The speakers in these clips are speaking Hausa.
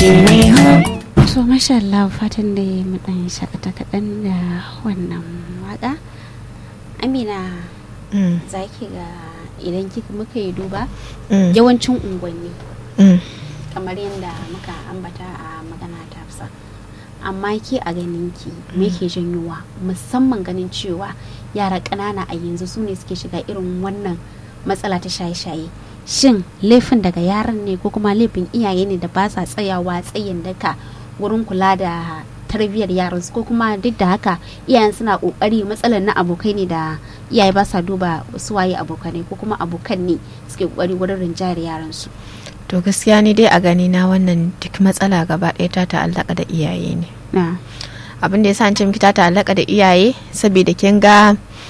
shine ho to masha Allah fatan da mu dan shakata kaɗan da wannan waka amina Mm, za ki ga idan kika muka yi duba mm, yawancin unguwanni mm. kamar yadda muka ambata a magana ta fisa amma ke a ganin ki me ke janyowa musamman ganin cewa yara ƙanana a yanzu su ne suke shiga irin wannan matsala ta shaye-shaye shin laifin daga yaran ne ko kuma laifin iyaye ne da ba sa tsayawa tsayin daka wurin kula da tarbiyyar yaran su ko kuma duk da haka iyayen suna kokari matsalar na abokai ne da iyaye ba sa duba su waye abokanai ko kuma abokan ne suke kokari wurin rinjayar yaran su to gaskiya ni dai a gani na wannan duk matsala gaba ɗaya ta ta'allaka da iyaye ne na abin da ya sa an ce miki ta ta'allaka da iyaye saboda kin ga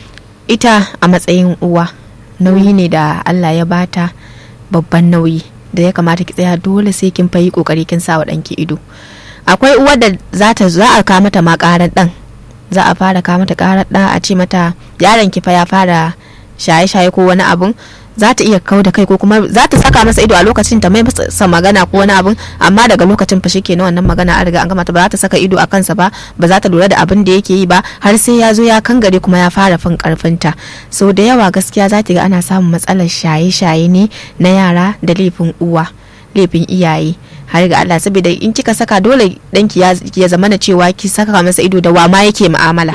ita a matsayin uwa nauyi ne da Allah ya bata babban nauyi da ya kamata ki tsaya dole sai kin fayi kokari kin sa wa ɗanki ido akwai uwar da za ta za a kawo mata ma ƙarar ɗan za a fara kawo mata ƙarar ɗan a ce mata yaron ki fa ya fara shaye-shaye ko wani abun za ta iya kau da kai ko kuma za ta saka masa ido a lokacin ta mai masa magana ko wani abun amma daga lokacin fa shikenan wannan magana an riga an gama ta ba za ta saka ido a kansa ba ba za ta lura da abin da yake yi ba har sai ya zo ya kangare kuma ya fara fin karfinta so da yawa gaskiya za ki ga ana samun matsalar shaye-shaye ne na yara da laifin uwa laifin iyaye har ga Allah saboda in kika saka dole danki ya, ya zama na cewa ki saka masa ido da wa ma yake mu'amala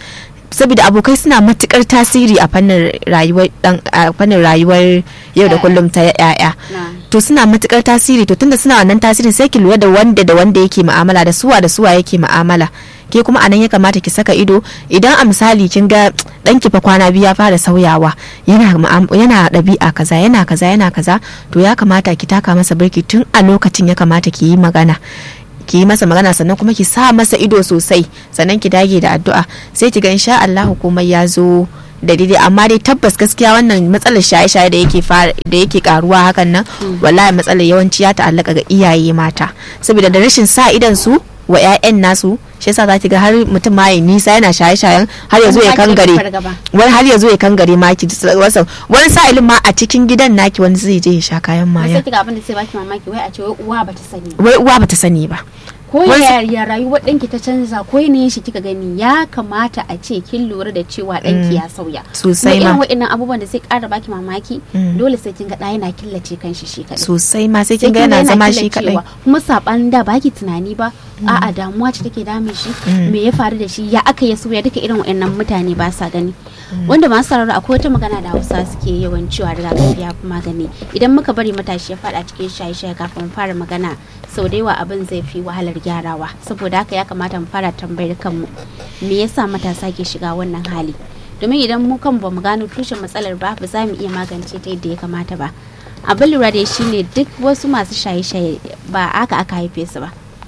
saboda abokai suna matukar tasiri a fannin rayuwar dan a fannin rayuwar yau da kullum ta yaya na to suna matukar tasiri to tunda suna wannan tasirin sai ki lura da wanda da wanda yake mu'amala da suwa da suwa yake mu'amala ke kuma anan ya kamata ki saka ido idan a misali kin ga danki fa kwana biyu ya fara sauyawa yana mu'am- yana ɗabi'a kaza yana kaza yana kaza to ya kamata ki taka masa birki tun a lokacin ya kamata ki yi magana ki yi masa magana sannan kuma ki sa masa ido sosai sannan ki dage da addu'a sai ki ga insha Allah komai ya zo da daidai amma dai tabbas gaskiya wannan matsalar shaye-shaye da yake fara da yake karuwa hakan nan wallahi matsalar yawanci ya ta'allaka ga iyaye mata saboda da rashin sa idan su wa 'ya'yan nasu shi yasa za ki ga har mutum ma ya nisa yana shaye-shayen har ya zo ya kangare wani har ya zo ya kangare ma ki wasa wani sa'ilin ma a cikin gidan naki wani zai je ya sha kayan sai maya kiga abin da sai baki mamaki wai a ce wai uwa bata sani ba wai uwa bata sani ba ko Wani- ya ya rayuwar ɗanki ta canza ko yanayin shi kika gani ya kamata a ce kin lura da cewa ɗanki ya sauya Sosai kuma ma. irin waɗannan abubuwan da sai ƙara baki mamaki Mm. dole sai kin ga ɗa yana killace kanshi shi kaɗai sosai ma sai sai kin ga yana zama shi killacewa. kadai kuma saɓanin da baki tunani ba a'a damuwa ce take damun shi Mm. me ya faru da shi ya aka ya sauya duka irin waɗannan mutane ba sa gani wanda masu sarara akwai wata magana da hausa suke yawan cewa rigakafi ya fi magani idan muka bari matashi ya faɗa cikin shaye-shaye kafin mu fara magana sau da yawa abin zai fi wahalar gyarawa saboda haka ya kamata mu fara tambayar kanmu me yasa matasa ke shiga wannan hali domin idan mu kan ba mu gano tushen matsalar ba ba za mu iya magance ta yadda ya kamata ba abin lura da shi ne duk wasu masu shaye-shaye ba aka aka haife su ba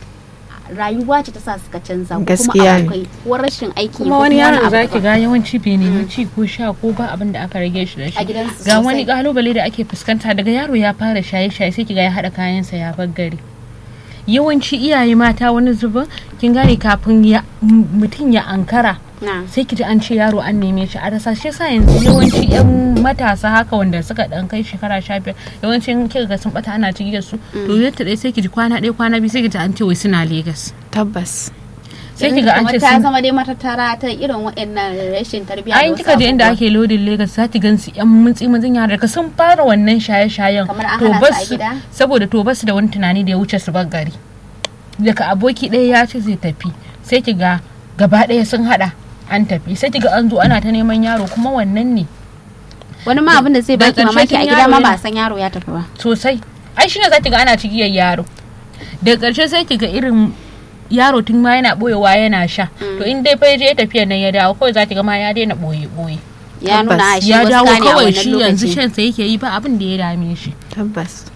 rayuwa ce ta sa suka canza ko kuma Gaskiya ne. akwai ko rashin aiki kuma wani yaron za ki ga ga yawanci bai nemi ci ko sha ko ba abin da aka rage shi da shi A gidansu ga sosai. wani kalubale da ake fuskanta daga yaro ya fara shaye-shaye sai ki ga ya haɗa kayansa ya bar gari yawanci iyaye mata wani zubin kin gane kafin ya m- mutum ya ankara na sai ki ji an ce yaro an neme shi a rasa shi yasa yanzu yawanci yan matasa haka wanda suka dan kai shekara sha biyar yawanci in kika ga sun bata ana cigiyar su to yadda ɗaya sai ki ji kwana ɗaya kwana biyu sai ki ji an ce wai suna Legas tabbas sai ki ga an ce ta sun zama dai matattara ta irin waɗannan rashin tarbiyya ayin kika je inda ake lodin Legas za ki gansu yan mutsi mutsin yara daga sun fara wannan shaye-shayen Kamar an to hana su a basu gida? saboda to basu da wani tunani da ya wuce su bar gari daga aboki ɗaya ya ce zai tafi sai ki ga gaba ɗaya sun haɗa an tafi sai ki ga an zo ana ta neman yaro kuma wannan ne wani ma abin da zai Da baki ƙarshe mamaki a tun gida yaro ma yana- ba a san yaro ya tafi ba sosai ai shine za ki ga ana cigiyar yaro daga ƙarshe sai ki ga irin yaro tun ma yana ɓoyewa yana sha to in dai fa ya je tafiya nan ya dawo kawai za ki ga ma ya daina ɓoye ɓoye ya Tabbas. nuna a shi ya wasu dawo ne a kawai wannan shi yanzu lokaci shan sa yake yi ba abin da ya dame shi tabbas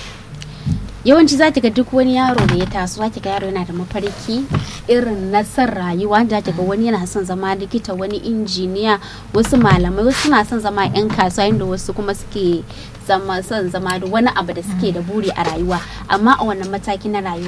yawanci za ki ga duk wani yaro da ya taso za ki ga yaro yana da mafarki irin na son rayuwa da ki ga wani yana son zama likita wani injiniya wasu malamai wasu na son zama yan kasuwa inda wasu kuma suke zama son zama da wani abu da suke da buri a rayuwa amma a wannan mataki na rayuwa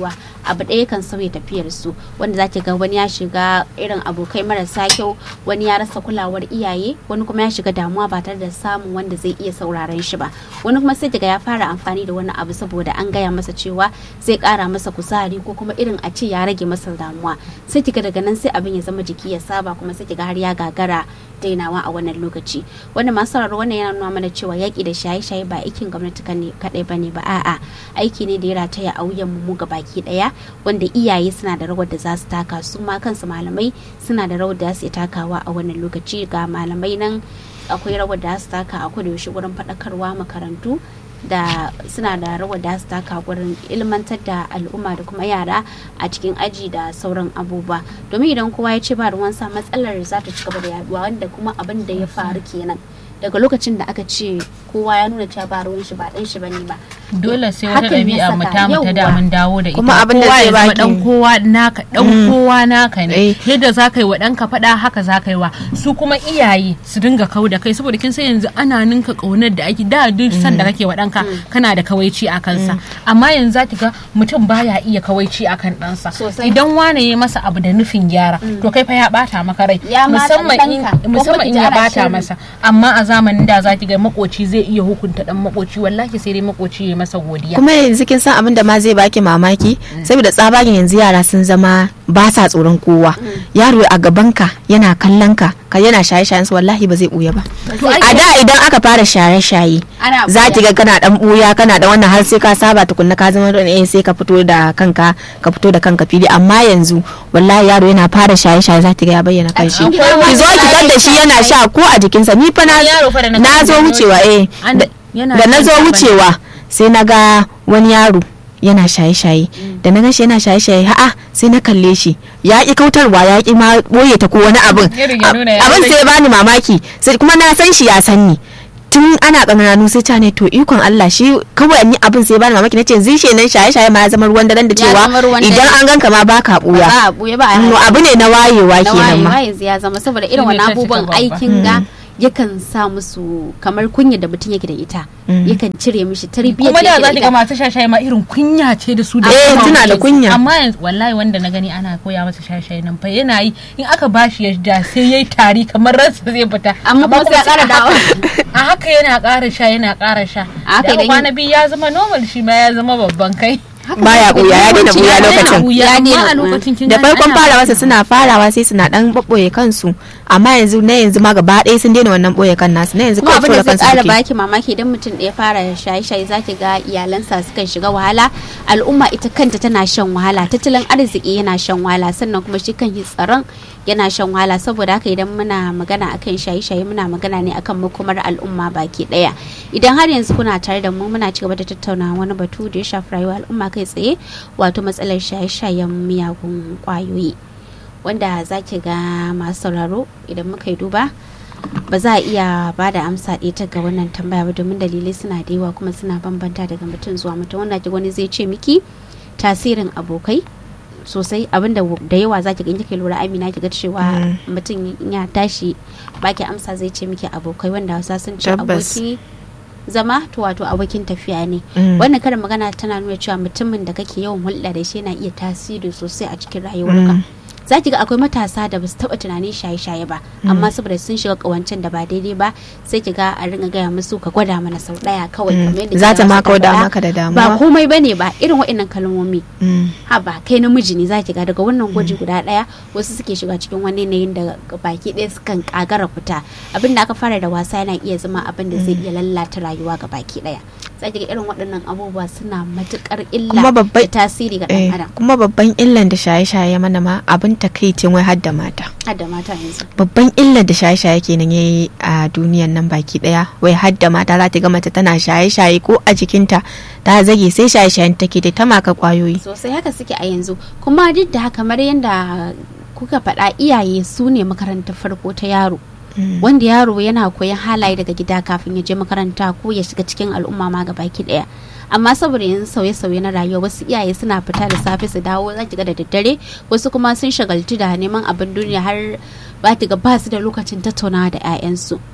abu ɗaya kan sauya tafiyar su wanda za ki ga wani ya shiga irin abokai marasa kyau wani ya rasa kulawar iyaye wani kuma ya shiga damuwa ba tare da samun wanda zai iya sauraron shi ba wani kuma sai kiga ya fara amfani da wani abu saboda an gaya masa cewa zai kara masa kuzari ko kuma irin a ce ya rage masa damuwa sai kiga daga nan sai abin ya zama jiki ya saba kuma sai kiga har ya gagara dainawa a wannan lokaci wanda masu sauraro wannan yana nuna mana cewa yaƙi da shaye-shaye ba aikin gwamnati kaɗai ba ne ba a'a aiki ne da ya rataya a wuyan mu ga baki ɗaya wanda iyaye suna da rawar da za su taka su ma kansu malamai suna da rawar da za su takawa a wannan lokaci ga malamai nan akwai rawar da za su taka a kudu yaushe wurin faɗakarwa makarantu da suna da rawar da su taka wurin ilmantar da al'umma da kuma yara a cikin aji da sauran abubuwa domin idan kowa ya ce ba ruwansa matsalar za ta ci gaba da yaduwa wanda kuma abin da ya faru kenan daga lokacin da aka ce kowa ya nuna cewa ba ruwan shi ba dan shi bane ba dole sai wata Hakan ya ɗabi'a mu saka, ta mu ta da yawwa. mun dawo da ita Kuma abin da kowa zai ya zama baki- dan kowa naka dan kowa naka ne Eh. yadda za ka yi wa ɗanka faɗa haka za ka yi wa su kuma iyaye su dinga kau da kai saboda kin san yanzu ana ninka ƙaunar da ake da duk san da kake wa ɗanka kana da kawaici a kansa amma yanzu za ki ga mutum baya iya kawaici a kan ɗansa Sosai. idan wane ya masa abu da nufin gyara to kai fa ya ɓata maka rai Ya ma musamman ɗan in ɗanka, ko musamman kuma in ki ya ana ɓata shiri. masa amma a zamanin da za ki ga makoci zai iya hukunta ɗan makoci wallahi sai dai makoci ya masa godiya kuma yanzu kin san abin da ma zai baki mamaki saboda tsabagen yanzu yara sun zama ba sa tsoron kowa yaro a gabanka yana kallon ka ka yana shaye shayen su wallahi ba zai buya ba a da idan aka fara shaye shaye Ana za ɓuya. ki ga kana dan buya kana da wannan har sai ka saba tukunna ka zama eh sai ka fito da kanka ka fito da kanka fili amma yanzu wallahi yaro yana fara shaye shaye za ki ga ya bayyana kanshi cikin gida ma ki zo ki tar da shi yana sha ko a jikinsa ni fa na Yaro fa da na na zo gani wucewa eh An- da- yana da na shan zo taba ne. wucewa sai na ga wani yaro yana shaye-shaye da na gashi yana shaye-shaye ha'a sai na kalle shi ya ki kautarwa ya ki ma boye ta ko wani abin Irin ya nuna ya abin rage. sai ya bani mamaki sai kuma na san shi ya san ni tun ana ƙananu sai ta ne to ikon Allah shi kawai ni abin sai ya bani mamaki nace zishe nan shaye-shaye ma ya zama ruwan daren da Ya cewa zama ruwan idan dare. an ganka ma baka buya ba a buya ba a Mm, abu ne na wayewa na kenan ma wayewa yanzu ya zama saboda irin Shine wani ta cika abubuwan babba. aikin ga yakan sa musu kamar kunya da mutum yake da ita Mm. yakan cire mishi tarbiyyar kuma da da za yake ki da ga ita masu shashaye ma irin kunya ce da su da Eh, kuma tuna da wuce. kunya. amma yanzu wallahi wanda na gani ana koya masa shashaye nan fa yana yi in aka bashi ya ja sai yayi tari kamar ransa zai fita Amma kuma sai ya ƙara a dawo. haka- a haka yana ƙara sha yana ƙara sha A haka da aka idan kwana biyu ya zama normal shi ma ya zama babban kai baya buya ya daina buya lokacin ya Ya daina amma a buya. lokacin kin da gani farkon ana- farawa su suna farawa sai suna dan ɓoɓɓoye kansu amma yanzu na yanzu ma gaba ɗaya sun daina wannan ɓoye kan nasu na yanzu kuma kawai abin da tura zai kansu kara suke baki mamaki idan mutum ɗaya fara shaye-shaye za ki ga iyalansa sukan shiga wahala al'umma ita kanta tana shan wahala tattalin arziki yana shan wahala sannan kuma shi kan yi tsaron yana shan wahala saboda haka idan muna magana akan shaye-shaye muna magana ne akan makomar al'umma baki ɗaya idan har yanzu kuna tare da mu muna cigaba da tattauna wani batu da ya shafi rayuwar al'umma kai tsaye wato matsalar shaye-shayen miyagun kwayoyi wanda za ki ga masu sauraro idan muka yi duba ba za a iya ba da amsa ɗaya ta ga wannan tambaya ba domin dalilai suna da yawa kuma suna bambanta daga mutum zuwa mutum wanda ki wani zai ce miki tasirin abokai sosai abinda da yawa za ki ga kike lura amina ki ga cewa mutum in ya tashi baki amsa zai ce miki abokai wanda hausa sun ce Tabbas. aboki zama to wato abokin tafiya ne Mm. wannan karin magana tana nuna cewa mutumin da kake yawan hulɗa da shi yana iya tasiri sosai a cikin rayuwarka Mm. za ki ga akwai matasa da ba su taɓa tunanin shaye-shaye ba amma saboda sun shiga ƙawancen da ba daidai ba sai ki ga a ringa gaya musu ka gwada mana sau ɗaya kawai Mm. kamar yadda Za kika ta ma masa kauda faɗa. maka da damuwa. ba komai bane ba irin waɗannan kalmomi Mm. ha ba kai namiji ne za ki ga daga wannan gwaji guda ɗaya wasu suke shiga cikin wani yanayin da baki ɗaya sukan kagara fita abin da aka fara da wasa yana iya zama abin da zai iya lalata rayuwa ga baki ɗaya za ki ga irin waɗannan abubuwa suna matuƙar illa Kuma babbai- da tasiri ga Eh, ɗan adam kuma babban illan da shaye-shaye mana ma abin takaicin wai har da mata har da mata yanzu babban illar da shaye-shaye kenan ya yi a duniyan nan baki daya wai har da mata za ta ga mace tana shaye-shaye ko a jikinta ta zage sai shaye-shayen take da ta maka kwayoyi sosai haka suke a yanzu kuma duk da haka kamar yadda kuka faɗa iyaye su ne makarantar farko ta yaro wanda yaro yana koyan halaye daga gida kafin ya je makaranta ko ya shiga cikin al'umma ma ga baki daya amma saboda yanzu sauye-sauye na rayuwa wasu iyaye suna fita da safe su dawo za ki ga da daddare wasu kuma sun shagaltu da neman abin duniya har ba ki ga ba su da lokacin tattaunawa da 'ya'yansu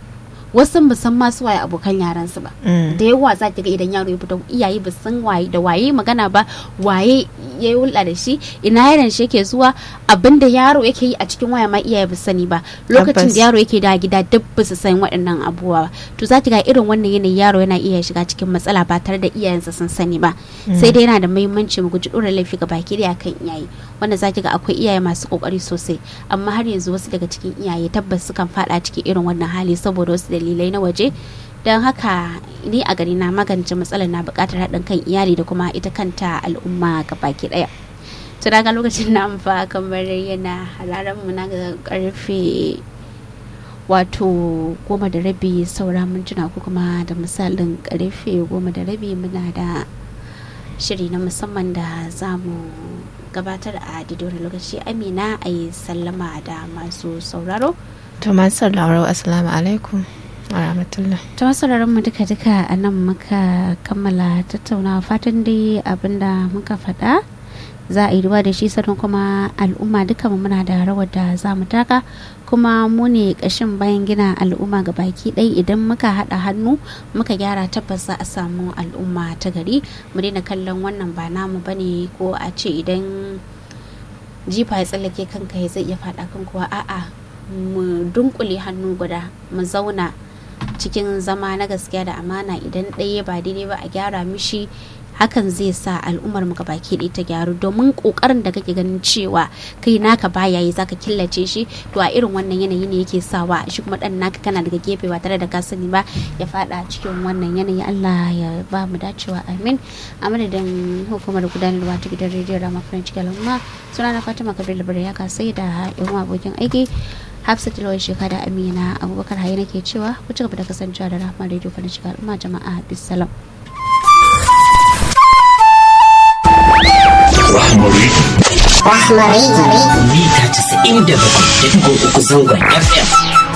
wasu ba san masu waye abokan yaran su ba da yawa za ki ga idan yaro ya fito iyaye ba san waye da waye magana ba waye ya hulɗa da shi ina yaron shi yake zuwa abinda yaro yake yi a cikin waya ma iyaye ba sani ba lokacin da yaro yake da gida duk ba su san waɗannan abubuwa to za ki ga irin wannan yanayi yaro yana iya shiga cikin matsala ba tare da iyayensa sun sani ba sai dai yana da muhimmanci mu guji ɗora laifi ga baki da kan iyaye wanda za ki ga akwai iyaye masu kokari sosai amma har yanzu wasu daga cikin iyaye tabbas sukan faɗa cikin irin wannan hali saboda wasu dalilai na waje don haka ni a gari na magance matsalar na bukatar haɗin kan iyali da kuma ita kanta al'umma baki ɗaya to daga lokacin na amfa kamar yana halaran mu na ga karfe wato goma da rabi saura mintuna ko kuma da misalin karfe goma da rabi muna da shiri na musamman da za mu gabatar a didori lokaci amina a yi sallama da masu sauraro to masu sauraro assalamu alaikum rahmatullah ta sauraron mu duka duka a nan muka kammala tattaunawa fatan dai abinda muka faɗa za a yi ruwa da shi sannan kuma al'umma duka mu muna da rawar da za mu taka kuma mu ne ƙashin bayan gina al'umma ga baki ɗai idan muka haɗa hannu muka gyara tabbas za a samu al'umma ta gari mu daina kallon wannan ba namu bane ko a ce idan jifa ya tsallake kanka ya zai iya faɗa kan kuwa a'a mu dunkule hannu guda mu zauna cikin zama na gaskiya da amana idan ɗaya ba daidai ba a gyara mishi hakan zai sa al'ummar mu baki ɗaya ta gyaru domin kokarin da kake ganin cewa kai naka baya yi zaka killace shi to a irin wannan yanayi ne yake sawa shi kuma dan naka kana daga gefe ba tare da ka sani ba ya fada cikin wannan yanayi Allah ya ba mu dacewa amin a madadin hukumar gudanarwa ta gidan rediyo Rama French Galama suna na Fatima Kabir Labar ya kasai da yan abokin aiki Hafsat Lawai Sheka da Amina Abubakar Hayi nake cewa ku ci gaba da kasancewa da Rahma Radio French Galama jama'a bisalam. Rahmari. Rahmari. Mita 97.3 zangon FM.